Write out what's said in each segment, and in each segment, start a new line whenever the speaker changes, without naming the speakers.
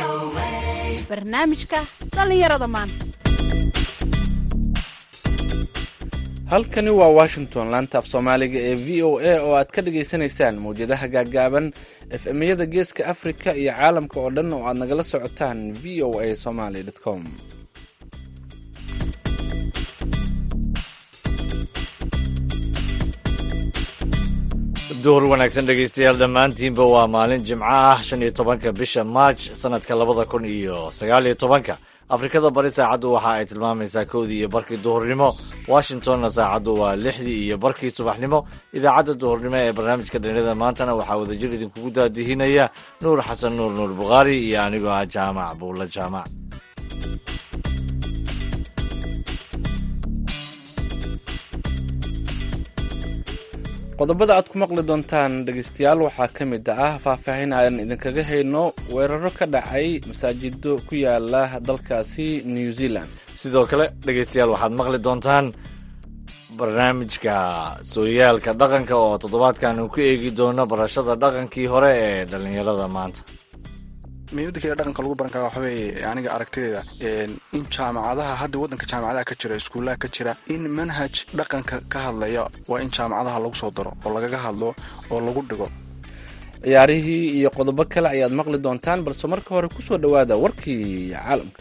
barnaamijka dhallinyarada maanta
halkani waa washington laanta af soomaaliga ee v o a oo aad ka dhagaysanaysaan mawjadaha gaaggaaban efemyada geeska afrika iyo caalamka oo dhan oo aad nagala socotaan v o a somaly com
duhur wanaagsan dhegaystayaal dhammaantiinba waa maalin jimco ah shan iyo tobanka bisha maarj sanadka labada kun iyo sagaal iyo tobanka afrikada bari saacaddu waxa ay tilmaamaysaa kowdii iyo barkii duhurnimo washingtonna saacaddu waa lixdii iyo barkii subaxnimo idaacadda duhurnimo ee barnaamijka dhallinyarada maantana waxaa wadajir idinkugu daadihinaya nuur xasan nuur nuur bukhaari iyo anigoo ah jaamac buulla jaamac
qodobada aad ku maqli doontaan dhegaystayaal waxaa ka mid ah faahfaahin aan idinkaga hayno weeraro ka dhacay masaajido ku yaala dalkaasi new zealand
sidoo kale dhegaystayaal waxaad maqli doontaan barnaamijka sooyaalka dhaqanka oo toddobaadkan uu ku eegi doono barashada dhaqankii hore ee dhallinyarada maanta
muhiimada kale dhaqanka lagu baran kara waxa weeye aniga aragtideeda in jaamacadaha hadda waddanka jaamacadaha ka jira iskuullaha ka jira in manhaj dhaqanka ka hadlaya waa in jaamacadaha lagu soo daro oo lagaga hadlo oo lagu dhigo
ciyaarihii iyo qodobo kale ayaad maqli doontaan balse marka hore ku soo dhowaada warkii caalamka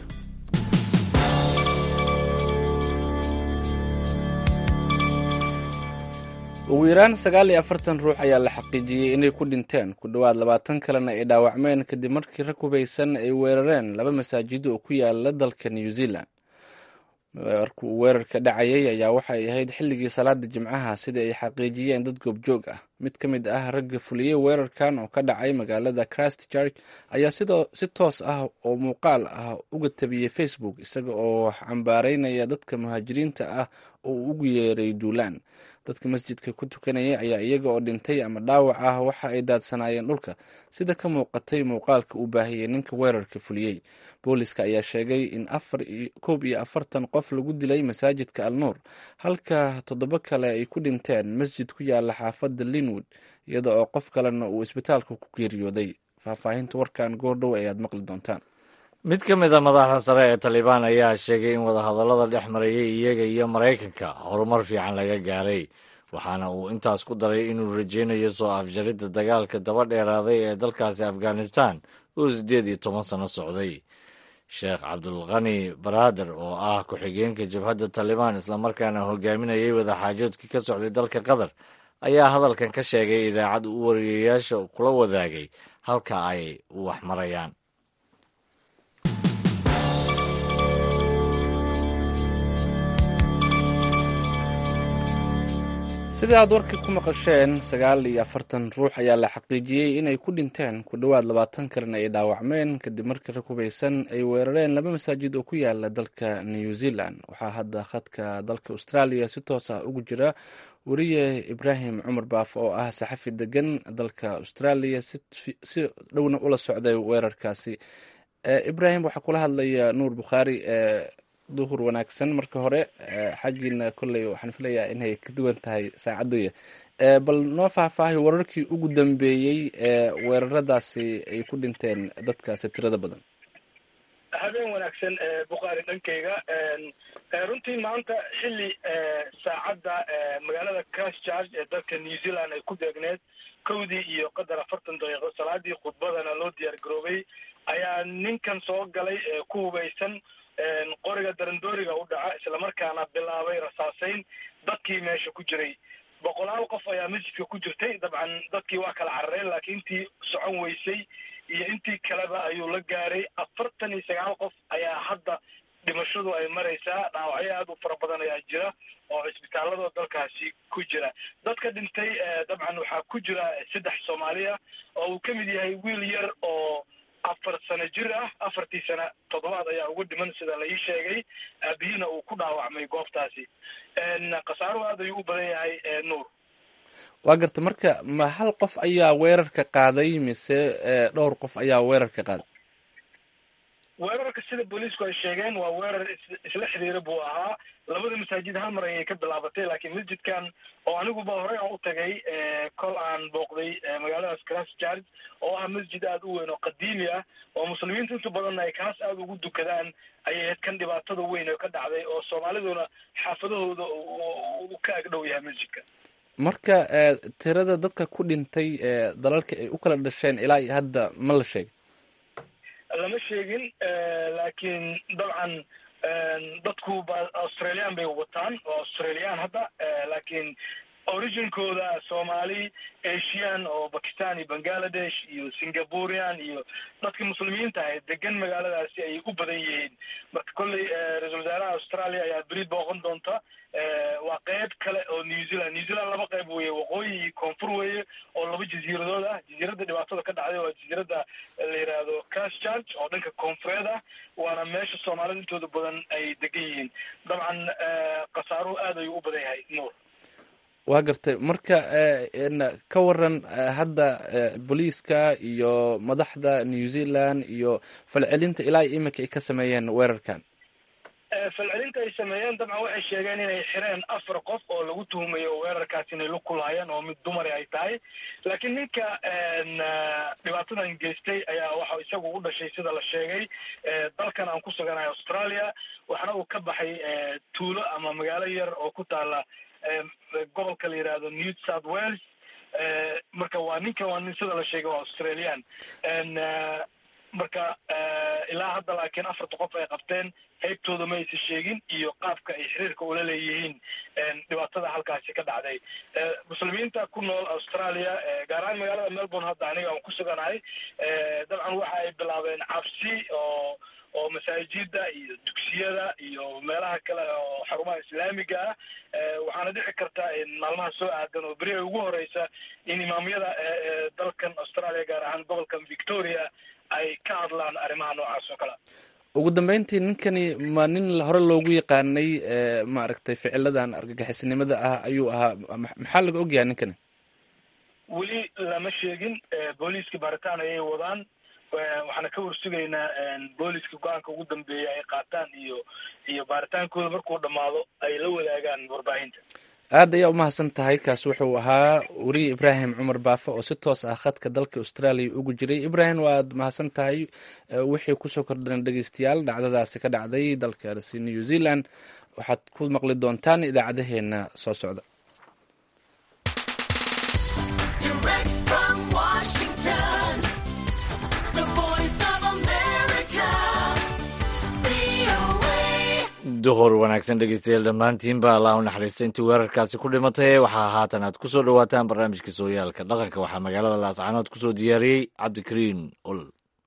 ugu yaraan sagaal iyo afartan ruux ayaa la xaqiijiyey inay ku dhinteen ku dhowaad labaatan kalena ay dhaawacmeen kadib markii rag hubaysan ay weerareen laba masaajido oo ku yaala dalka new zealand marka uu weerarka dhacayay ayaa waxay ahayd xilligii salaada jimcaha sida ay xaqiijiyeen dad goobjoog ah mid ka mid ah ragga fuliyey weerarkan oo ka dhacay magaalada christchurch ayaa sidoo si toos ah oo muuqaal ah uga tabiyey facebook isaga oo cambaareynaya dadka muhaajiriinta ah oo uu ugu yeeray duulaan dadka masjidka ku tukanaya ayaa iyaga oo dhintay ama dhaawac ah waxa ay daadsanaayeen dhulka sida ka muuqatay muuqaalka uu baahiyey ninka weerarka fuliyey booliska ayaa sheegay in koob iyo afartan qof lagu dilay masaajidka al nuur halka toddobo kale ay ku dhinteen masjid ku yaala xaafadda linwood iyada oo qof kalena uu isbitaalka ku geeriyooday faahfaahinta warkan goordhow ayaad maqli doontaan
mid ka mid a madaxda sare ee talibaan ayaa sheegay in wadahadallada dhex marayay iyaga iyo maraykanka horumar fiican laga gaaray waxaana uu intaas ku daray inuu rajaynayo soo afjaridda dagaalka daba dheeraaday ee dalkaasi afghanistan oo siddeed iyo toban sano socday sheekh cabdulqani baraader oo ah ku-xigeenka jabhadda talibaan islamarkaana hogaaminayay wadaxaajoodkii ka socday dalka qatar ayaa hadalkan ka sheegay idaacad u wariyayaasha kula wadaagay halka ay wax marayaan
sida aad warka ku maqasheen sagaal iyo afartan ruux ayaa la xaqiijiyey inay ku dhinteen ku dhowaad labaatan kalena ay dhaawacmeen kadib markii rag hubaysan ay weerareen laba masaajid oo ku yaala dalka new zealand waxaa hadda khadka dalka australia si toos ah ugu jira wariye ibraahim cumar baaf oo ah saxafi degan dalka australia si dhowna ula socday weerarkaasi ibraahim waxaa kula hadlaya nuur bukhaari duhur wanaagsan marka hore xaggiina kolley waxaan filayaa inay ka duwan tahay saacadoya bal noo faahfaahay wararkii ugu dambeeyey ee weeraradaasi ay ku dhinteen dadkaasi tirada badan
habeen wanaagsan bukhaari dhankayga runtii maanta xilli saacadda magaalada christchurch ee dalka new zealand ay ku beegneed kowdii iyo qadar afartan daqiiqo salaadii khudbadana loo diyaar garoobay ayaa ninkan soo galay ku hubaysan qoriga darandooriga u dhaca islamarkaana bilaabay rasaaseyn dadkii meesha ku jiray boqolaal qof ayaa masjidka ku jirtay dabcan dadkii waa kala carareen laakiin intii socon weysay iyo intii kaleba ayuu la gaaray afartan iyo sagaal qof ayaa hadda dhimashadu ay maraysaa dhaawacyo aad u fara badan ayaa jira oo cisbitaalada dalkaasi ku jira dadka dhintay dabcan waxaa ku jira saddex soomaaliya oo uu ka mid yahay wiil yar oo afar sano jir ah afartii sana toddobaad ayaa uga dhiman sida la ii sheegay aabihina uu ku dhaawacmay goobtaasi khasaaruhu aad ayuu u badan yahay nuur
waa garta marka ma hal qof ayaa weerarka qaaday mise dhowr qof ayaa weerarka qaaday
weerarka sida booliisku ay sheegeen waa weerar isla xiriira buu ahaa labada masaajid hal mar ayay ka bilaabatay laakiin masjidkan oo aniguba horey aan u tagay kol aan booqday magaaladaas cras charge oo ah masjid aada u weyn oo qadiimi ah oo muslimiinta inta badanna ay kaas aada ugu dukadaan ayay ahayd kan dhibaatada weyn oo ka dhacday oo soomaaliduna xaafadahooda u ka agdhow yahay masjidka
marka tirada dadka ku dhintay dalalka ay u kala dhasheen ilaa iyo hadda ma la sheegay
lama sheegin laakiin dabcan dadku ba australian bay wataan oo australian hadda laakiin originkooda soomaali asian oo bakistan iyo bangaladesh iyo singapurian iyo dadka muslimiinta ahayd degan magaaladaasi ayay u badan yihiin marka kolley ra-isul wasaaraha australia ayaa beri booqan doonta waa qeyb kale oo new zealand new zealand laba qeyb weeye waqooyi iyo koonfur weeye oo laba jasiiradood ah jasiiradda dhibaatada ka dhacday waa jasiiradda la yidhaahdo christchurch oo dhanka koonfureed ah waana meesha soomaalida intooda badan ay degan yihiin dabcan khasaaruhu aad ayuu u badan yahay nuur
waa gartay marka ka waran hadda booliiska iyo madaxda new zealand iyo falcelinta ilaa iyo iminka ay ka sameeyeen weerarkan
falcelinta ay sameeyeen dabcan waxay sheegeen inay xireen afar qof oo lagu tuhumayo weerarkaas inay la kulaayeen oo mid dumari ay tahay laakiin ninka dhibaatadan geystay ayaa waxa isagu u dhashay sida la sheegay dalkan aan ku suganahay australia waxna uu ka baxay tuulo ama magaalo yar oo ku taala gobolka la yidhaahdo new south wales marka waa ninkan waa nin sida la sheegay waa australian marka ilaa hadda laakiin afarta qof ay qabteen qaybtooda ma aysan sheegin iyo qaabka ay xiriirka ula leeyihiin dhibaatada halkaasi ka dhacday muslimiinta ku nool australia gaar ahaan magaalada melbourne hadda aniga aan ku suganahay dabcan waxa ay bilaabeen cabsi oo oo masaajida iyo dugsiyada iyo meelaha kale oo xarumaha islaamiga ah waxaana dhici karta maalmaha soo aadan oo beri ay ugu horeysa in imaamyada dalkan australia gaar ahaan gobolkan victoria ay ka hadlaan arrimaha noocaas oo kale
ugu dambeyntii ninkani ma nin hore loogu yaqaanay maaragtay ficiladan argagixisnimada ah ayuu ahaa maxaa laga ogyahay ninkani
weli lama sheegin booliiska baaritaan ayay wadaan waxaana ka warsugaynaa booliiska go-aanka ugu dambeeya ay qaataan iyo iyo baaritaankooda markuu dhammaado ay la wadaagaan warbaahinta
aad ayaa umahadsan tahay kaas wuxuu ahaa weriye ibraahim cumar baafe oo si toos ah khadka dalka australia ugu jiray ibraahim waad mahadsan tahay wixii kusoo kordhan dhegeystayaal dhacdadaasi ka dhacday dalkaasi new zealand waxaad ku maqli doontaan idaacadaheena soo socda
duhur wanaagsan dhegeystayaal dhammaantiinba allah u naxariista intii weerarkaasi ku dhimatay waxaa haatan aad ku soo dhowaataan barnaamijka sooyaalka dhaqanka waxaa magaalada laascaanood ku soo diyaariyey cabdikariin ol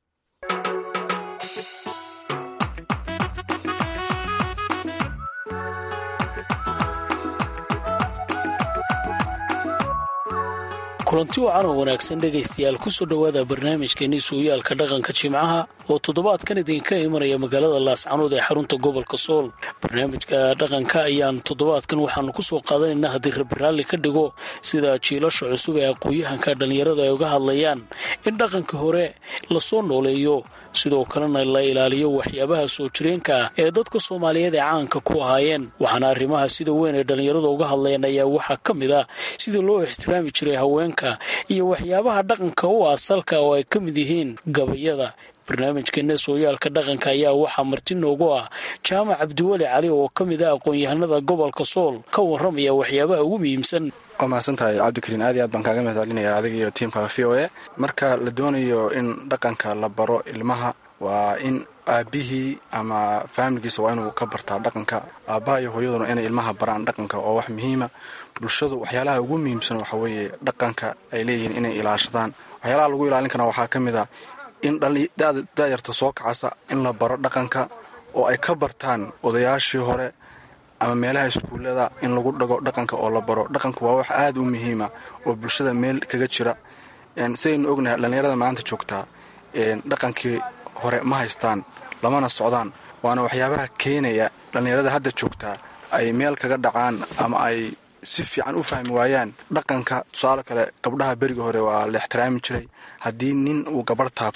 kulanti wacan oo wanaagsan dhegaystayaal kusoo dhowaada barnaamijkeenii sooyaalka dhaqanka jimcaha oo toddobaadkan idinka imanaya magaalada laascanood ee xarunta gobolka sool barnaamijka dhaqanka ayaan toddobaadkan waxaanu kusoo qaadanaynaa haddii rabiraalli ka dhigo sida jiilasha cusub ee aqoon-yahanka dhallinyarada ay uga hadlayaan in dhaqanka hore lasoo nooleeyo sidoo kalena la ilaaliyo waxyaabaha soo jireenka ah ee dadka soomaaliyeed ee caanka ku ahaayeen waxaana arrimaha sida weyn ay dhallinyarada uga hadlayeen ayaa waxaa ka mid ah sida loo ixtiraami jiray haweenka iyo waxyaabaha dhaqanka u asalka oo ay ka mid yihiin gabayada barnaamijkeena sooyaalka dhaqanka ayaa waxaa marti noogu ah jaamac cabdiweli cali oo ka mid ah aqoon-yahanada gobolka sool ka warramaya waxyaabaha ugu muhiimsan
waa mahadsan tahay cabdikariin aad iyo aad baan kaaga mahad celinaya adiga iyo tiimka v o a marka la doonayo in dhaqanka la baro ilmaha waa in aabbihii ama faamiligiisa waa inuu ka bartaa dhaqanka aabbaha iyo hooyaduna inay ilmaha baraan dhaqanka oo wax muhiima bulshadu waxyaalaha ugu muhiimsan waxa weeye dhaqanka ay leeyihiin inay ilaashadaan waxyaalaha lagu ilaalin kara waxaa ka mid a in daayarta soo kacasa in la baro dhaqanka oo ay ka bartaan odayaashii hore ama meelaha iskuullada in lagu dhago dhaqanka oo la baro dhaqanku waa wax aada u muhiima oo bulshada meel kaga jira sidaynu ognahay dhallinyarada maanta joogtaa dhaqankii hore ma haystaan lamana socdaan waana waxyaabaha keenaya dhallinyarada hadda joogtaa ay meel kaga dhacaan ama ay si fiican u fahmi waayaan dhaqanka tusaale kale gabdhaha beriga hore waa la ixtiraami jiray haddii nin uu gabarh taabto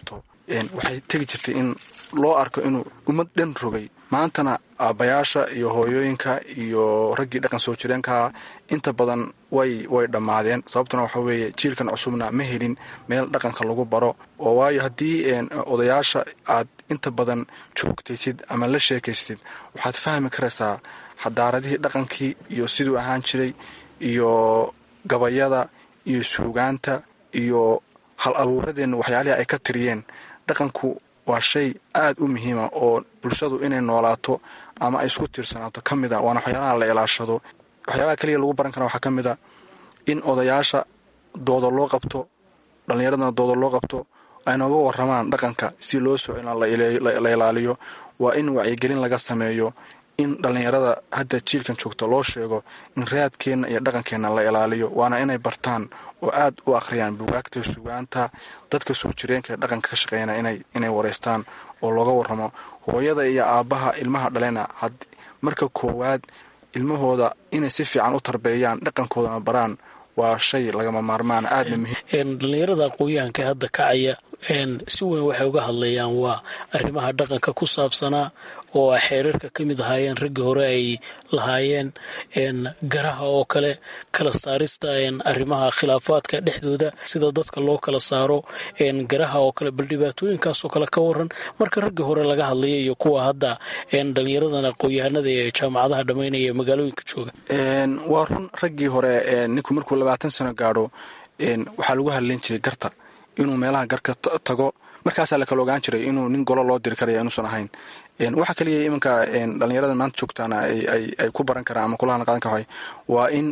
waxay tegi jirtay in loo arko inuu ummad dhan rogay maantana aabbayaasha iyo hooyooyinka iyo raggii dhaqan soo jireenkaa inta badan way way dhammaadeen sababtuna waxa weeye jiilkan cusubna ma helin meel dhaqanka lagu baro oo waayo haddii odayaasha aad inta badan joogtaysid ama la sheekaystid waxaad fahmi karaysaa xadaaradihii dhaqankii iyo siduu ahaan jiray iyo gabayada iyo suugaanta iyo hal abuuradeenna waxyaalihii ay ka tiriyeen dhaqanku waa shay aad u muhiima oo bulshadu inay noolaato ama ay isku tiirsanaato ka mid a waana waxyaalaha la ilaashado waxyaabaha keliya lagu baran kara waxaa ka mid a in odayaasha dooda loo qabto dhallinyaradana dooda loo qabto ay nooga waramaan dhaqanka si loo soo la ilaaliyo waa in wacyigelin laga sameeyo in dhallinyarada hadda jiilkan joogto loo sheego in raadkeenna iyo dhaqankeenna la ilaaliyo waana inay bartaan oo aad u akhriyaan bugaagta sugaanta dadka soo jireenka ee dhaqanka ka shaqeeyana inay wareystaan oo looga warramo hooyada iyo aabbaha ilmaha dhalena marka koowaad ilmahooda inay si fiican u tarbeeyaan dhaqankoodana baraan waa shay lagama maarmaan aadna muhiim
dhallinyarada aqoon-yahanka hadda kacaya si weyn waxay uga hadlayaan waa arrimaha dhaqanka ku saabsanaa oo a xeerarka ka mid ahaayeen raggii hore ay lahaayeen garaha oo kale kala saarista arrimaha khilaafaadka dhexdooda sida dadka loo kala saaro garaha oo kale bal dhibaatooyinkaasoo kale ka waran marka raggii hore laga hadlaya iyo kuwa hadda dhallinyaradan aqoon-yahanada ee jaamacadaha dhammaynaya ee magaalooyinka jooga
waa run raggii hore ninku markuu labaatan sano gaadho waxaa lagu hadlayn jiray garta inuu meelaha garka tago markaasaa la kala ogaan jiray inuu nin golo loo diri karaya inuusan ahayn waxaa kaliya iminka dhallinyarada maanta joogtaana ay ku baran karaan ama kulahan qaadan kara waa in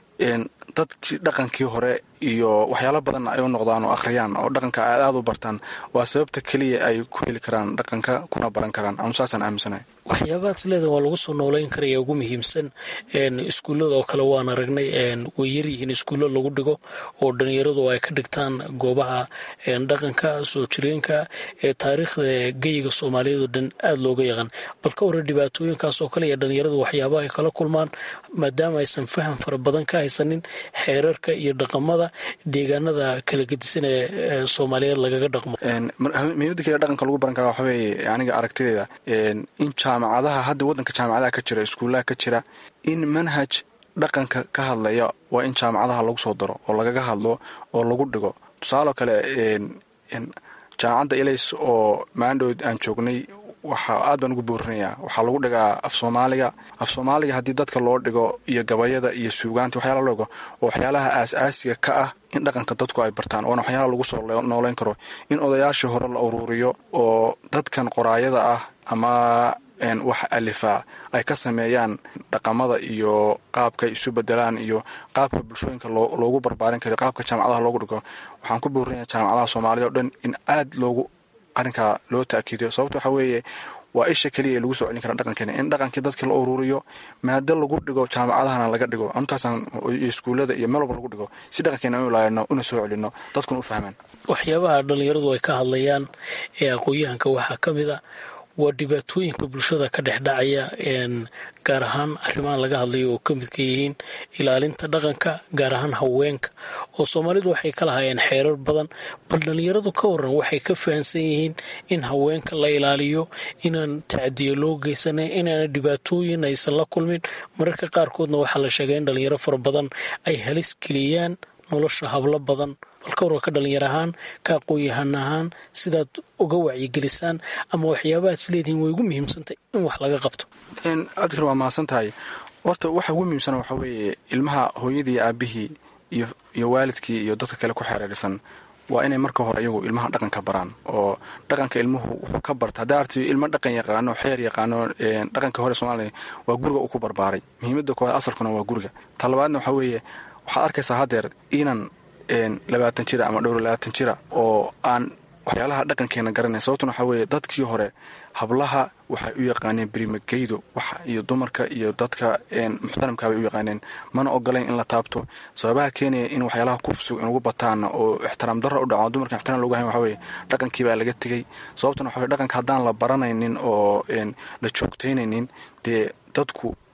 dadkii dhaqankii hore iyo waxyaalo badan ay u noqdaan oo akhriyaan oo dhaqanka aad aad u bartaan waa sababta keliya ay ku heli karaan dhaqanka kuna baran karaan anu saasaan aaminsanahay
waxyaabahaad leeda waa lagu soo nooleyn karaya ugu muhiimsan iskuullada oo kale waan aragnay way yaryihiin iskuullo lagu dhigo oo dhalinyaradu ay ka dhigtaan goobaha dhaqanka soo jireenka ee taariikhda geyiga soomaaliyeed oo dhan aada looga yaqaan bal ka waran dhibaatooyinkaas oo kale iyo dhalinyaradu waxyaabaha ay kala kulmaan maadaama aysan faham fara badan ka haysanin xeerarka iyo dhaqamada deegaanada kala gedisan ee soomaaliyeed lagaga dhaqmo
muhiimada kale dhaqanka lagu baran kara waxa weeye aniga aragtideeda in jaamacadaha hadda waddanka jaamacadaha ka jira iskuullaha ka jira in manhaj dhaqanka ka hadlaya waa in jaamacadaha lagu soo daro oo lagaga hadlo oo lagu dhigo tusaaloo kale jaamacadda ilays oo maandhood aan joognay waxaa aad baan ugu boorinayaa waxaa lagu dhigaa af soomaaliga af soomaaliga haddii dadka loo dhigo iyo gabayada iyo suugaanta waxyaala loo dhigo oo waxyaalaha aas-aasiga ka ah in dhaqanka dadku ay bartaan oona waxyaala lagu soo nooleyn karo in odayaashii hore la uruuriyo oo dadkan qoraayada ah ama wax alifaa ay ka sameeyaan dhaqamada iyo qaabkay isu bedelaan iyo qaabka bulshooyinka loogu barbaarin karo qaabka jaamacadaha loogu dhigo waxaan ku boorinaya jaamacadaha soomaalida o dhan in aad loogu arrinkaa loo taakiidiyo sababta waxaa weeye waa isha keliya ee lagu soo celin kara dhaqankeena in dhaqankii dadka la uruuriyo maado lagu dhigo jaamacadahana laga dhigo intaasaan iyo iskuullada iyo meel walba lagu dhigo si dhaqankeena inu ilaalino una soo celino dadkuna u fahmaan
waxyaabaha dhallinyaradu ay ka hadlayaan ee aqoon-yahanka waxaa ka mid a waa dhibaatooyinka bulshada ka dhex dhacaya gaar ahaan arrimahan laga hadlayo oo ka midka yihiin ilaalinta dhaqanka gaar ahaan haweenka oo soomaalidu waxay ka lahaayeen xeerar badan bal dhallinyaradu ka waran waxay ka fahansan yihiin in haweenka la ilaaliyo inaan tacdiyo loo geysanan inaana dhibaatooyin aysan la kulmin mararka qaarkoodna waxaa la sheegay in dhallinyaro fara badan ay halis geliyaan nolosha hablo badan bal ka warka dhalinyar ahaan ka aqoon-yahan ahaan sidaad uga wacyigelisaan ama waxyaabahaad is leedihiin way ugu muhiimsantay in wax laga qabto
adkar waa mahadsan tahay horta waxa ugu muhiimsan waxaa weeye ilmaha hooyadii aabihii iyo waalidkii iyo dadka kale ku xereerisan waa inay marka hore iyagu ilmaha dhaqanka baraan oo dhaqanka ilmuhu wuxuu ka barta haddaa arti ilmo dhaqan yaqaano xeer yaqaano dhaqanka hore soomaaliya waa guriga uu ku barbaaray muhiimada koowaad asalkuna waa guriga ta labaadna waxaa weeye waxaad arkaysaa haddeer inan labaatan jira ama dhowr labaatan jira oo aan waxyaalaha dhaqankeena garanay sababtuna waxaa weeye dadkii hore hablaha waxay u yaqaaneen berimageydo wax iyo dumarka iyo dadka muxtaramka bay u yaqaaneen mana ogolayn in la taabto sababaha keenaya in waxyaalaha kufsug inugu bataana oo ixtiraam darra u dhaco dumarka ixtiraam logu hayn waxa weye dhaqankii baa laga tegey sababtuna waxa weye dhaqanka haddaan la baranaynin oo la joogtaynaynin dee dadku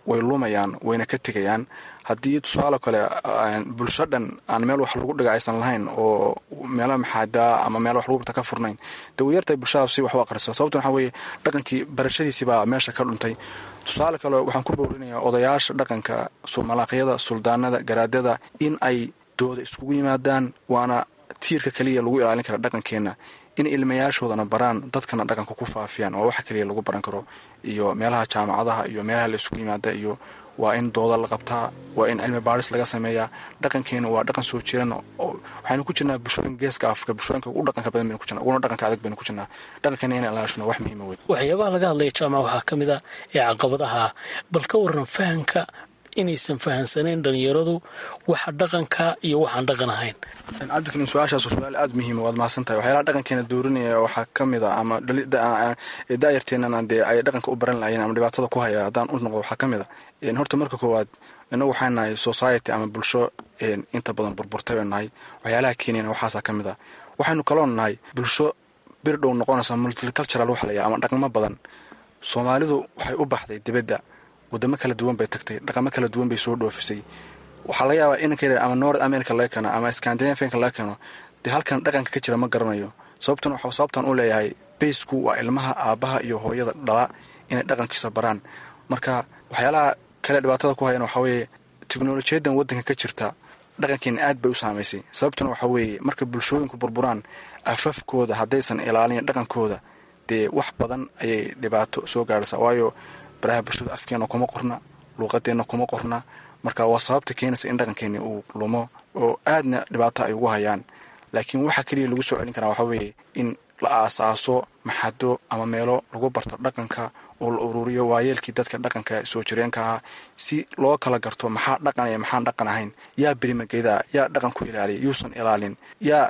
way lumayaan wayna ka tegayaan haddii tusaale kale bulsho dhan aan meel wax lagu dhiga aysan lahayn oo meelo maxaadaa ama meel wax lagu barta ka furnayn dee way yartahay bulshadaas si wax u aqriso sababtan waxaa weeye dhaqankii barashadiisii baa meesha ka dhuntay tusaale kale waxaan ku boorinayaa odayaasha dhaqanka malaaqyada suldaanada garaadada in ay dooda iskugu yimaadaan waana tiirka keliya lagu ilaalin kara dhaqankeenna in ilmayaashoodana baraan dadkana dhaqanka ku faafiyaan waa waxa keliya lagu baran karo iyo meelaha jaamacadaha iyo meelaha la isugu yimaada iyo waa in dooda la qabtaa waa in cilmi baadhis laga sameeyaa dhaqankeena waa dhaqan soo jiran waxaynu ku jirnaa bulshooyinka geeska afrika bulshooyinka ugu dhaqanka badan baynu ku jirna uguna dhaqanka adag baynu ku jirnaa dhaqankeena inaan ilaashano wax muhiima wey
waxyaabaha laga hadlaya jaamac waxaa ka mid ah ee caqabadaha bal ka waran fahamka inaysan fahamsanayn dhalinyaradu waxa dhaqanka iyo waxaan dhaqan ahayn
cabdikariin su-aashaas su-aal aada muhiima waad mahadsan tahay waxyaalaha dhaqankeena doorinaya waxaa ka mid a ama daayarteenana dee ay dhaqanka u baran lahayeen ama dhibaatada ku haya haddaan u noqdo waxaa ka mid a horta marka koowaad inagu waxaa nahay society ama bulsho inta badan burburtay bay nahay waxyaalaha keeniyana waxaasaa ka mid a waxaynu kaloo nahay bulsho bir dhow noqonaysa multicultural wax laya ama dhaqamo badan soomaalidu waxay u baxday dibadda wadamo kala duwan bay tagtay dhaqamo kala duwan bay soo dhoofisay waxaa laga yaabaa inanka ama north america laga keeno ama scandinavianka laga keeno dee halkan dhaqanka ka jira ma garanayo sababtan waxa sababtan u leeyahay baysku waa ilmaha aabbaha iyo hooyada dhala inay dhaqankiisa baraan marka waxyaalaha kale dhibaatada ku hayan waxaa weeye teknolojiyadan waddanka ka jirta dhaqankeena aad bay u saamaysay sababtuna waxaa weeye marka bulshooyinku burburaan afafkooda haddaysan ilaalin dhaqankooda dee wax badan ayay dhibaato soo gaarhaysaa waayo baraha bulshada afkeena kuma qorna luuqadeenna kuma qorna marka waa sababta keenaysa in dhaqankeeni uu lumo oo aadna dhibaato ay ugu hayaan laakiin waxa keliya lagu soo celin karaa waxaa weeye in la aasaaso maxado ama meelo lagu barto dhaqanka oo la ururiyo waayeelkii dadka dhaqanka soo jireenka ahaa si loo kala garto maxaa dhaqanaya maxaan dhaqan ahayn yaa berimageeda yaa dhaqan ku ilaaliya yuusan ilaalin yaa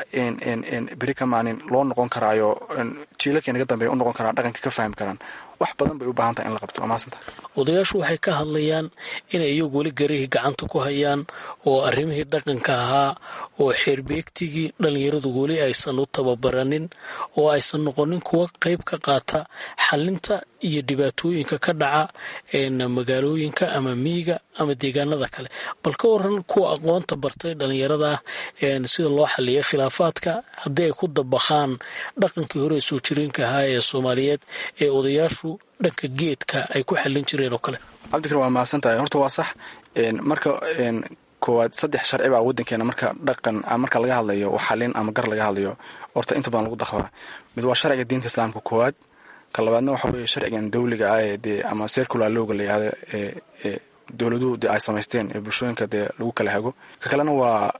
beri ka maalin loo noqon karaayo jiilalkii naga dambeeya u noqon karaa dhaqanka ka fahmi karaan wax badan bay u baahan tahay in la qabto waa mahadsanta
odayaashu waxay ka hadlayaan inay iyagu weli garihii gacanta ku hayaan oo arrimihii dhaqanka ahaa oo xeerbeegtigii dhallinyaradu weli aysan u tababaranin oo aysan noqonin kuwa qayb ka qaata xalinta iyo dhibaatooyinka ka dhaca magaalooyinka ama miyiga ama deegaanada kale bal ka waran kuwa aqoonta bartay dhallinyarada sida loo xaliya khilaafaadka haddii ay ku dabaqaan dhaqankii hore ee soo jireenka ahaa ee soomaaliyeed ee odayaashu dhanka geedka ay ku xallin jireen oo kale
cabdikar waa mahadsan tahay horta waa sax marka koowaad saddex sharci baa waddankeena marka dhaqan marka laga hadlayo xalin ama gar laga hadlayo horta inta badan lagu daqbaa mid waa sharciga diinta islaamka koowaad ka labaadna waxa weeye sharcigan dawliga ah ee dee ama circular looga la yihahdo ee dowladuhu dee ay samaysteen ee bulshooyinka dee lagu kala hago ka kalena waa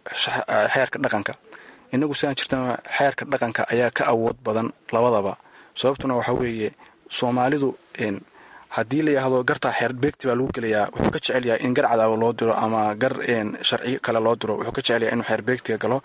xeerka dhaqanka inagu sidaan jirtana xeerka dhaqanka ayaa ka awood badan labadaba sababtuna waxa weeye soomaalidu haddii la yidhaahdo gartaa xeer beegti baa lagu gelayaa wuxuu ka jecel yahay in gar cadaabo loo diro ama gar sharci kale loo diro wuxuu ka jecel yahay inuu xeer beegtiga galo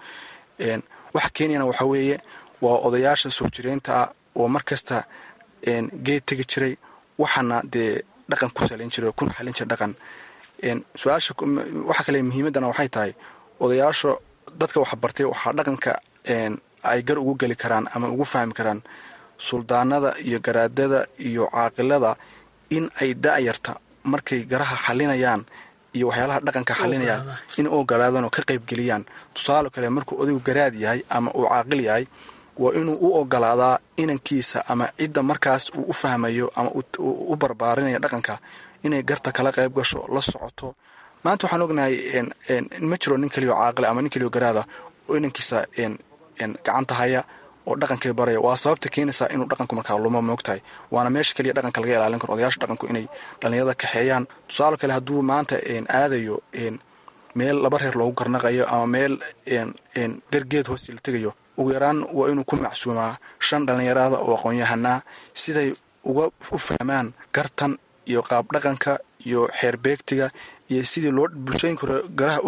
waxa keeniyana waxaa weeye waa odayaasha soo jireynta ah oo mar kasta geed tegi jiray waxaana dee dhaqan ku salayn jiray oo kuna xalin jiray dhaqan su-aasha waxa kale muhiimaddana waxay tahay odayaasha dadka wax bartay waxaa dhaqanka ay gar ugu geli karaan ama ugu fahmi karaan suldaanada iyo garaadada iyo caaqilada in ay da'yarta markay garaha xalinayaan iyo waxyaalaha dhaqanka xalinayaan in u ogolaadaan oo ka qaybgeliyaan tusaale kale markuu odaygu garaad yahay ama uu caaqil yahay waa inuu u ogolaadaa inankiisa ama cidda markaas uu u fahmayo ama u barbaarinayo dhaqanka inay garta kala qayb gasho la socoto maanta waxaan ognahay ma jiro nin keliyo caaqil ama nin keliyo garaada oo inankiisa gacanta haya oo dhaqankay baraya waa sababta keenaysaa inuu dhaqanku markaa lumo moogtahay waana meesha keliya dhaqanka laga ilaalin karo odayaasha dhaqanku inay dhallinyarada kaxeeyaan tusaale kale hadduu maanta aadayo meel laba reer loogu garnaqayo ama meel gargeed hoosti la tegayo ugu yaraan waa inuu ku macsuumaa shan dhallinyarada oo aqoon-yahanaa siday uga u fahmaan gartan iyo qaab dhaqanka iyo xeer beegtiga iyo sidii loo bulshooyinka hore garaha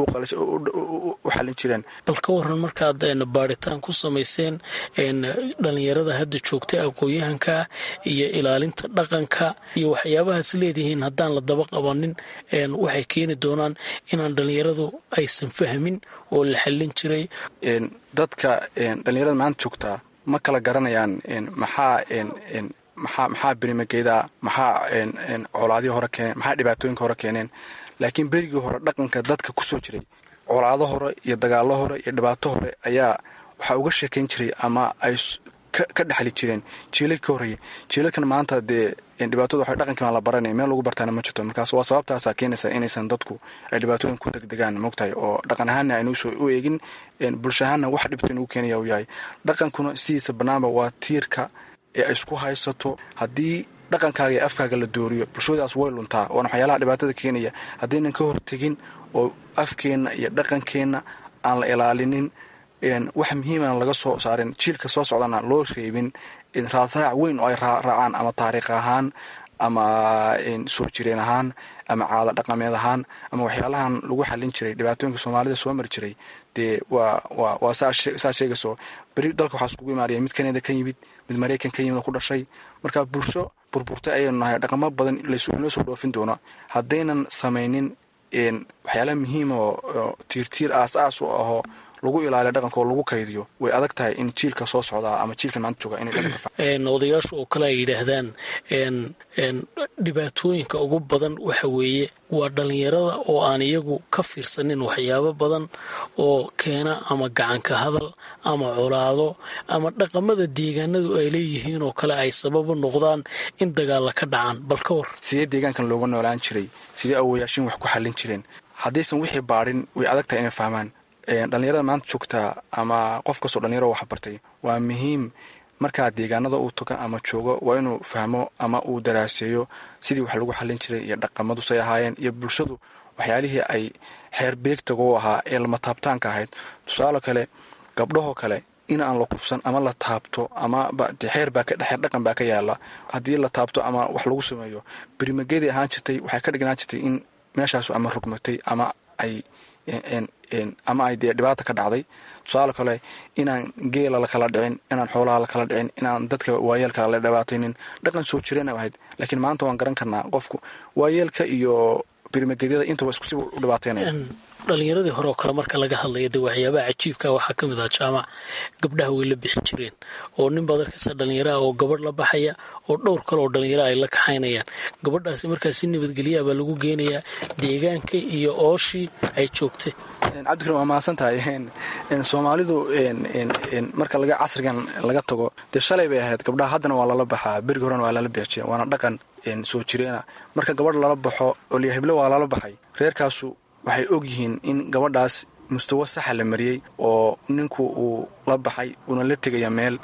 u xalin jireen
bal ka waran markaad baaritaan ku samayseen dhallinyarada hadda joogta aqoon-yahanka iyo ilaalinta dhaqanka iyo waxyaabahaas leedihiin haddaan la daba qabanin waxay keeni doonaan inaan dhallinyaradu aysan fahmin oo la xallin jiray
dadka dhallinyarada maanta joogtaa ma kala garanayaan maxaa maxaa maxaa berimageeda maxaa colaadihii hore keeneen maxaa dhibaatooyinka hore keeneen laakiin berigii hore dhaqanka dadka kusoo jiray colaado hore iyo dagaalo hore iyo dhibaato hore ayaa waxaa uga sheekayn jiray ama ay ka dhexli jireen jiilal ka horreeyay jiilalkan maanta dee dhibaatada waxay dhaqankiima la baranaya meel lagu bartaana ma jirto markaas waa sababtaasaa keenaysa inaysan dadku ay dhibaatooyin ku degdegaan mogtahay oo dhaqan ahaanna aynuusoo u eegin bulsha ahaanna wax dhibto inugu keenaya uu yahay dhaqankuna sidiisa bannaanba waa tiirka ee ay isku haysato haddii dhaqankaaga iyo afkaaga la dooriyo bulshadaas way luntaa waana waxyaalaha dhibaatada keenaya haddaynan ka hortegin oo afkeenna iyo dhaqankeenna aan la ilaalinin wax muhiimana laga soo saarin jiilka soo socdana loo reebin raadraac weyn oo ay raacaan ama taariikh ahaan ama soo jireen ahaan ama caada dhaqameed ahaan ama waxyaalahan lagu xallin jiray dhibaatooyinka soomaalida soo mari jiray dee waa waa saa sheegayso beri dalka waxaa iskugu imaanaya mid kanada ka yimid mid maraykan ka yimid oo ku dhashay marka bulsho burburtay ayaynu nahay dhaqamo badan inoo soo dhoofin doono haddaynan samaynin waxyaalaha muhiima oo tiirtiir aas aas u ahoo lagu ilaaliya dhaqanka oo lagu kaydiyo way adag tahay in jiilka soo socdaa ama jiilka maanta jooga inay dhaqanka
odayaashu oo kale ay yidhaahdaan dhibaatooyinka ugu badan waxa weeye waa dhallinyarada oo aan iyagu ka fiirsanin waxyaabo badan oo keena ama gacanka hadal ama colaado ama dhaqamada deegaanadu ay leeyihiin oo kale ay sababu noqdaan in dagaalla ka dhacaan bal ka war
sidee deegaankan looga noolaan jiray sidee awoyaashin wax ku xallin jireen haddaysan wixii baadhin way adag tahay inay fahmaan dhallinyarada maanta joogtaa ama qof kastoo dhallinyaro wax bartay waa muhiim markaa deegaanada uu taga ama joogo waa inuu fahmo ama uu daraaseeyo sidii wax lagu xallin jiray iyo dhaqamadu say ahaayeen iyo bulshadu waxyaalihii ay xeer beegtaga u ahaa ee lama taabtaanka ahayd tusaale kale gabdhahoo kale in aan la kufsan ama la taabto ama xeer xeer dhaqan baa ka yaala haddii la taabto ama wax lagu sameeyo berimageedii ahaan jirtay waxay ka dhignaan jirtay in meeshaasu ama rugmatay ama ay ama ay dee dhibaata ka dhacday tusaale kale inaan geela lakala dhicin inaan xoolaha lakala dhicin inaan dadka waayeelka la dhibaataynin dhaqan soo jireen ahayd laakiin maanta waan garan karnaa qofku waayeelka iyo birimagedyada intaba iskusi u dhibaataynaya
dhalinyaradii hore oo kale marka laga hadlaya dee waxyaabaha cajiibka waxaa ka mid ah jaamac gabdhaha way la bixi jireen oo nin baad arkaysa dhallinyaraha oo gabadh la baxaya oo dhowr kale oo dhallinyara ay la kaxaynayaan gabadhaasi markaa si nabadgelyaa baa lagu geenayaa deegaanka iyo ooshii ay joogtay
cabdikarim waa mahadsan tahay soomaalidu marka laga casrigan laga tago dee shalay bay ahayd gabdhaha haddana waa lala baxaa berigi horena waa lala bixi jire waana dhaqan soo jireena marka gabadh lala baxo oo liya heblo waa lala baxay reerkaasu waxay og yihiin in gabadhaas mustawo saxa la mariyey oo ninku uu la baxay uuna la tegaya meel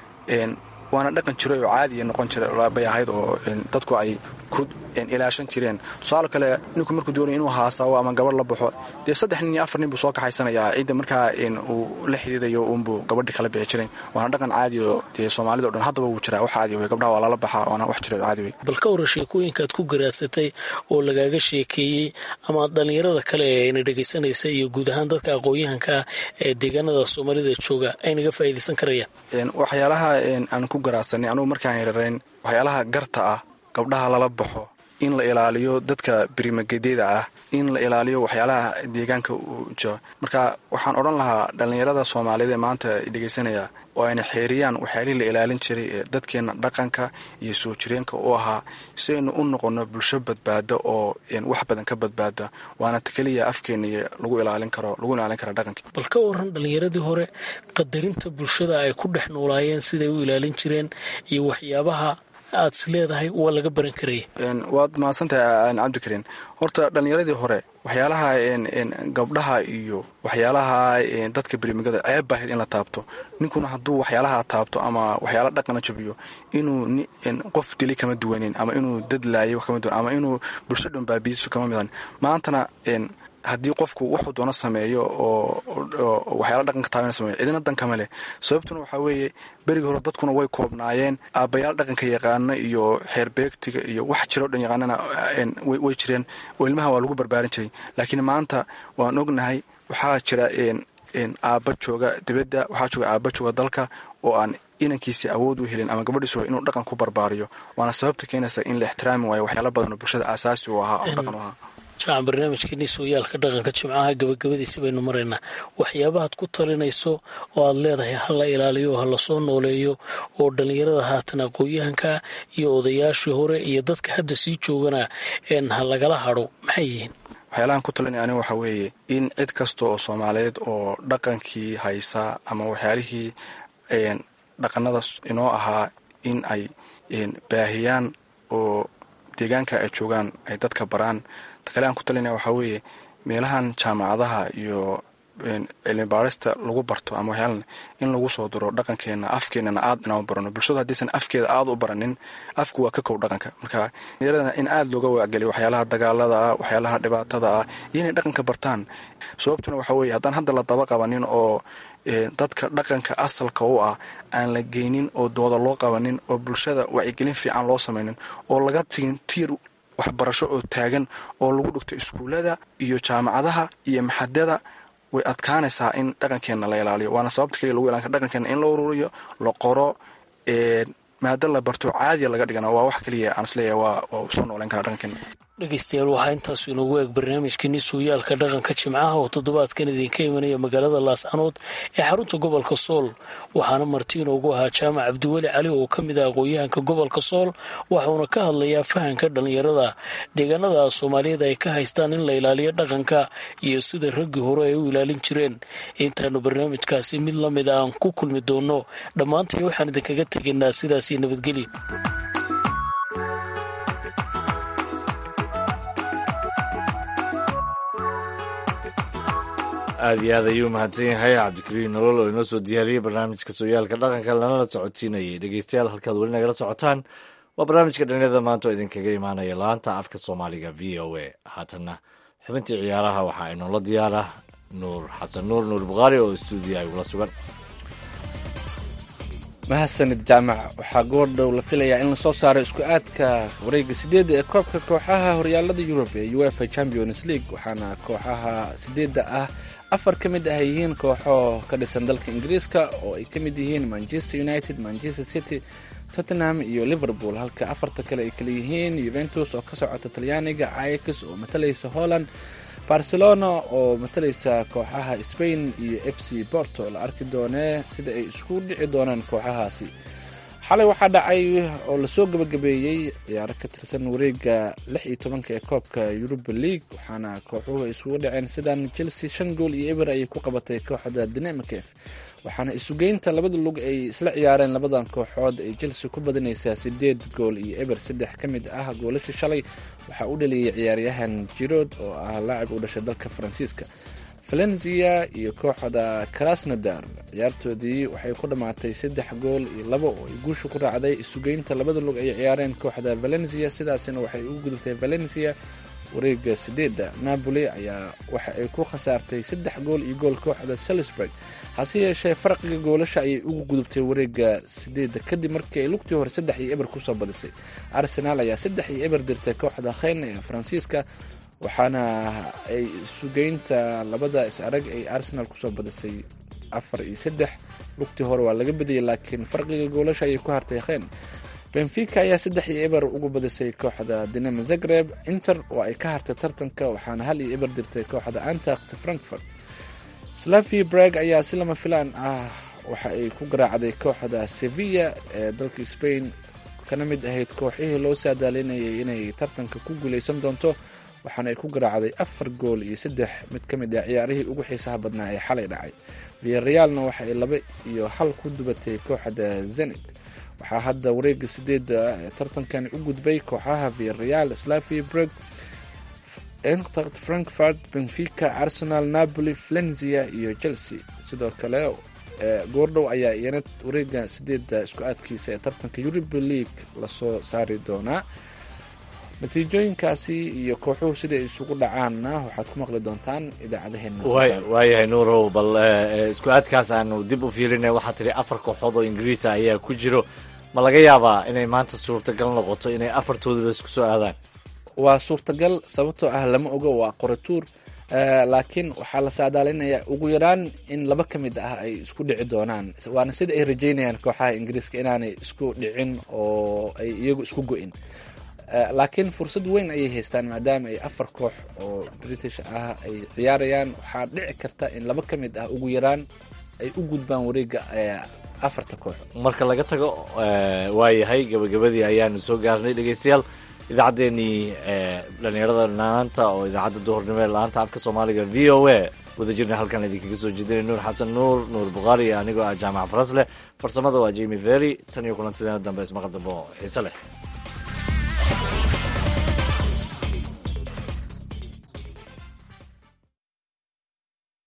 waana dhaqan jiray oo caadiya noqon jira bay ahayd oo dadku ay ku ilaashan jireen tusaale kale ninku markuu doonaya inuu haasawo ama gabadh la baxo dee saddex nin iyo afar nin buu soo kaxaysanayaa cidda markaa uu la xidhiidayo uunbuu gabadhii kala bixi jiray waana dhaqan caadi oo dee soomaalida o dhan haddaba wuu jiraa wax caadi wey gabdhaha waa lala baxaa waana wax jira oo caadi wey
bal ka warra sheekooyinkaad ku garaadsatay oo lagaaga sheekeeyey ama dhallinyarada kale ee ayna dhegaysanaysa iyo guud ahaan dadka aqoon-yahanka ah ee deegaanada soomaalida jooga ay naga faa'iidaysan karayaan
waxyaalaha aan ku garaadsanay anugu markaan yararayn waxyaalaha garta ah gabdhaha lala baxo in la ilaaliyo dadka berimagedyada ah in la ilaaliyo waxyaalaha deegaanka uu jiro marka waxaan odhan lahaa dhallinyarada soomaaliyeed ee maanta dhegaysanaya oo ayna xeeriyaan waxyaalihii la ilaalin jiray ee dadkeenna dhaqanka iyo soo jireenka u ahaa si aynu u noqonno bulsho badbaada oo wax badan ka badbaada waana keliya afkeenna lagu ilaalin karo lagu ilaalin kara dhaqanka
bal ka waran dhallinyaradii hore qadarinta bulshada ay ku dhex noolaayeen siday u ilaalin jireen iyo waxyaabaha aad is leedahay waa laga baran karaya
waad mahadsantahay cabdikariin horta dhallinyaradii hore waxyaalaha gabdhaha iyo waxyaalaha dadka berimagada ceeb baahayd in la taabto ninkuna hadduu waxyaalaha taabto ama waxyaala dhaqana jabiyo inuu qof dili kama duwanin ama inuu dad laayo kama duwan ama inuu bulsho dhan baabiiso kama midan maantana haddii qofku wuxuu doono sameeyo oo waxyaala dhaqanka taabana sameeyo cidina dan kama leh sababtuna waxaa weeye berigii hore dadkuna way koobnaayeen aabbayaal dhaqanka yaqaana iyo xeerbeegtiga iyo wax jiroo dhan yaqaanana way jireen oo ilmaha waa lagu barbaarin jiray laakiin maanta waan ognahay waxaa jira aabba jooga dibadda waxaa jooga aabba jooga dalka oo aan inankiisii awood u helin ama gabadhiisu inuu dhaqan ku barbaariyo waana sababta keenaysa in la ixtiraami waayo waxyaala badan oo bulshada aasaasi u ahaa oo dhaqan u ahaa
jaacan barnaamijkeeni sooyaalka dhaqanka jimcaha gabagabadiisi baynu maraynaa waxyaabahaad ku talinayso oo aad leedahay ha la ilaaliyo ha lasoo nooleeyo oo dhallinyarada haatan aqoon-yahanka iyo odayaashii hore iyo dadka hadda sii joogana ha lagala hadho maxay yihiin
waxyaalahan ku talinaya aniga waxaa weeye in cid kasta oo soomaaliyeed oo dhaqankii haysa ama waxyaalihii dhaqanada inoo ahaa in ay baahiyaan oo deegaanka ay joogaan ay dadka baraan ta kale aan ku talinaya waxaa weeye meelahan jaamacadaha iyo cilmi baarista lagu barto ama waxyaalan in lagu soo diro dhaqankeena afkeenana aad inaan barano bulshadu haddaysan afkeeda aada u baranin afku waa ka kow dhaqanka marka yaradana in aada looga waageliyo waxyaalaha dagaalada ah waxyaalaha dhibaatada ah iyo inay dhaqanka bartaan sababtuna waxaa weeye haddaan hadda la daba qabanin oo dadka dhaqanka asalka u ah aan la geynin oo dooda loo qabanin oo bulshada wacyigelin fiican loo samaynin oo laga tigin tiir waxbarasho oo taagan oo lagu dhigto iskuullada iyo jaamacadaha iyo maxadada way adkaanaysaa in dhaqankeena la ilaaliyo waana sababta keliya lagu ilaalinka dhaqankeena in la ururiyo la qoro maado la barto caadiya laga dhigana waa wax keliya aan isleeyahay waa waa soo nooleyn karaa dhaqankeena
dhegeystayaal waxaa intaasu inoogu eeg barnaamijkeenii sooyaalka dhaqanka jimcaha oo toddobaadkan idinka imanaya magaalada laascanood ee xarunta gobolka sool waxaana marti inoogu ahaa jaamac cabdiweli cali oo ka mid ah aqoon-yahanka gobolka sool waxauna ka hadlayaa fahanka dhallinyarada deegaanada soomaaliyeed ay ka haystaan in la ilaaliyo dhaqanka iyo sida raggii hore ay u ilaalin jireen intaanu barnaamijkaasi mid la mid a aan ku kulmi doono dhammaantay waxaan idinkaga tegaynaa sidaasi nabadgelya
aada iyo aad ayuu mahadsan yahay cabdikariin nolol oo inoo soo diyaariyey barnaamijka sooyaalka dhaqanka lanala socodsiinayay dhegeystayaal halkaad weli nagala socotaan waa barnaamijka dhalinyarada maanta oo idinkaga imaanaya laanta afka soomaaliga v o a haatanna xubintii ciyaaraha waxaa inoola diyaara nuur xasan nuur nuur bukhaari oo stuudiya igula sugan
mahadsanid jaamac waxaa goordhow la filayaa in lasoo saaro isku aadka wareega sideedda ee koobka kooxaha horyaalada yurub ee uefa champions league waxaana kooxaha sideedda ah afar ka mid ah yihiin kooxo ka dhisan dalka ingiriiska oo ay ka mid yihiin manchester united manchester city tottenham iyo liverpool halka afarta kale ay kale yihiin yuventus oo ka socota talyaaniga ix oo matalaysa holland barcelona oo matalaysa kooxaha spain iyo f c borto la arki doonee sida ay isku dhici doonaan kooxahaasi xalay waxaa dhacay oo lasoo gabagabeeyey ciyaaro ka tirsan wareega lix iyo tobanka ee koobka yuruba league waxaana kooxuhu ay isugu dhaceen sidan chelsea shan gool iyo eber ayay ku qabatay kooxda dinamikef waxaana isugeynta labada lug ay isla ciyaareen labadan kooxood ay chelsea ku badinaysaa sideed gool iyo eber saddex ka mid ah goolasha shalay waxaa u dhaliyay ciyaaryahan jirod oo ah laacib u dhashay dalka faransiiska valenzia iyo kooxda krasnodar ciyaartoodii waxay ku dhammaatay saddex gool iyo labo oo ay guusha ku raacday isugeynta labada lug ay ciyaareen kooxda valencia sidaasina waxay ugu gudubtay valencia wareega sideedda napoli ayaa waxa ay ku khasaartay saddex gool iyo gool kooxda salisburg hase yeeshee farqiga goolasha ayay ugu gudubtay wareega sideedda kadib markii ay lugtii hore saddex iyo eber kusoo badisay arsenaal ayaa saddex iyo eber dirtay kooxda kheyn ee faransiiska waxaana ay sugeynta labada is arag ay arsenal kusoo badisay afar iyo saddex lugtii hore waa laga badiyay laakiin farqiga goolasha ayay ku hartay kheyn benfica ayaa saddex iyo eber ugu badisay kooxda dinamo zagreb inter oo ay ka hartay tartanka waxaana hal iyo eber dirtay kooxda antact frankfurt slavi breg ayaa si lama filaan ah waxa ay ku garaacday kooxda sevilla ee dalka spain kana mid ahayd kooxihii loo saadaalinayay inay tartanka ku guuleysan doonto waxaana ay ku garaacday afar gool iyo saddex mid ka mid ah ciyaarihii ugu xiisaha badnaa ee xalay dhacay viyarealna waxa ay laba iyo hal ku dubatay kooxda zenit waxaa hadda wareega sideeda ee tartankan u gudbay kooxaha viyareal slavi breg entracht frankfurt benfica arsenal napoli flenzia iyo chelsea sidoo kale goordhow ayaa iyana wareega sideeda isku aadkiisa ee tartanka europa league lasoo saari doonaa natiijooyinkaasi iyo kooxuhu siday isugu dhacaanna waxaad ku maqli doontaan idaacadaheena
waayahay nuurow bal isku aadkaas aanu dib u fiirinay waxaa tidhi afar kooxood oo ingiriisa ayaa ku jiro ma laga yaabaa inay maanta suurtagal noqoto inay afartoodaba isku soo aadaan
waa suurtagal sababtoo ah lama ogo waa qoratuur laakiin waxaa la saadaalinayaa ugu yaraan in laba ka mid ah ay isku dhici doonaan waana sida ay rajeynayaan kooxaha ingiriiska inaanay isku dhicin oo ay iyagu isku go-in laakiin fursad weyn ayay haystaan maadaama ay afar koox oo british ah ay ciyaarayaan waxaa dhici karta in laba ka mid ah ugu yaraan ay u gudbaan wareega afarta koox
marka laga tago waayahay gabagabadii ayaanu soo gaarnay dhegeystayaal idaacaddeenii dhalinyarada maanta oo idaacadda duhurnimo ee la-aanta afka soomaaliga v o a wada jirna halkan idinkaga soo jeedinay nuur xasan nuur nuur bukhaari iyo anigoo ah jaamac farasleh farsamada waa jimi ferry tan iyo kulantideena dambe ismaqal dambe oo xiise leh